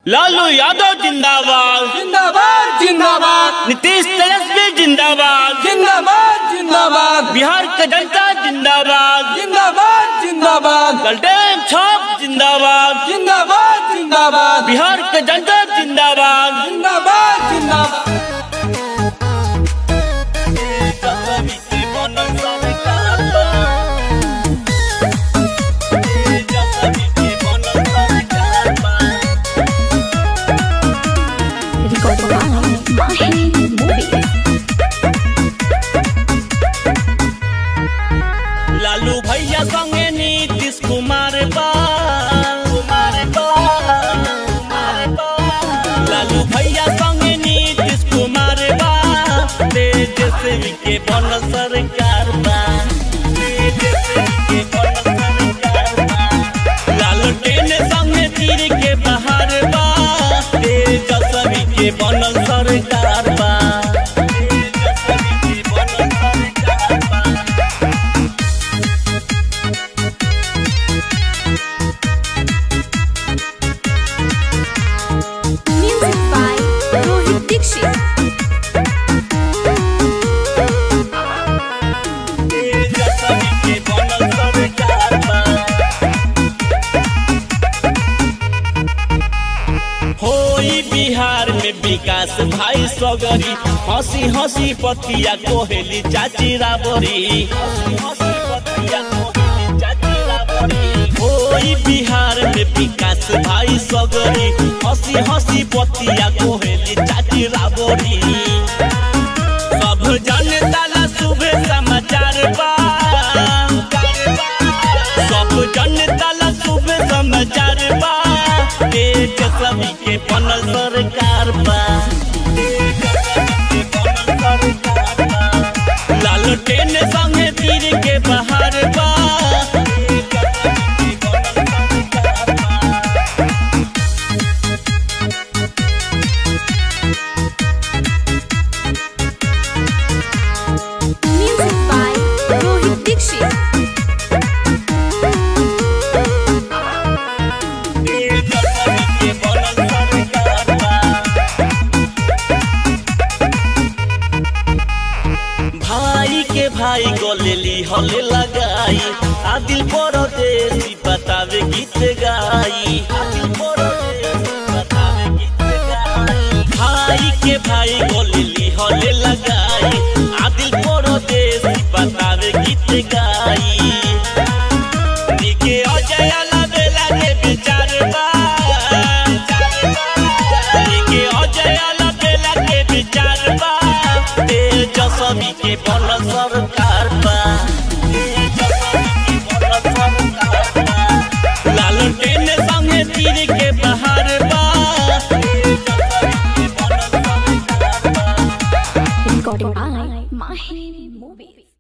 लालू यादव जिंदाबाद जिंदाबाद जिंदाबाद नीतीश तेजस्वी जिंदाबाद जिंदाबाद जिंदाबाद बिहार के जनता जिंदाबाद जिंदाबाद जिंदाबाद गलटेन छाप जिंदाबाद जिंदाबाद जिंदाबाद बिहार के जनता जिंदाबाद जिंदाबाद जिंदाबाद Recorded by Mahi Movies. Lalu भैया संगे नीतीश कुमार बा लालू भैया संगे नीतीश कुमार बा तेजस्वी के बन सरकार बा तेजस्वी के बन सरकार बा लालू टेन संगे तीर के बहार बा तेजस्वी के बन सरकार बा तेजस्वी के बन सरकार बा Music by Rohit Dixit. होई बिहार में विकास भाई सगरी हंसी हंसी पतिया कोहेली चाची राबरी होई बिहार में विकास भाई सगरी हंसी हंसी पतिया कोहेली चाची राबरी सब जनता ला शुभ समाचार बा सब जनता ला शुभ समाचार बा देश सभी के बनल सरकार बा लाल टेन संगे तीर के बहार बा Music by Rohit Dixit. भाई के भाई गोलेली हले लगाई आदिल परदेसी बतावे गीत गाई आदिल परदेसी बतावे गीत गाई भाई के भाई गोलेली हले लगाई आदिल परदेसी बतावे गीत गाई निके अजय लबेला के विचार बा निके अजय लबेला के विचार बा तेजस्वी के बन सरकार बा तेजस्वी के बन सरकार बा लालू टेन संगे तीर के बहार बा तेजस्वी के बन सरकार बा Recorded by Mahi Movies.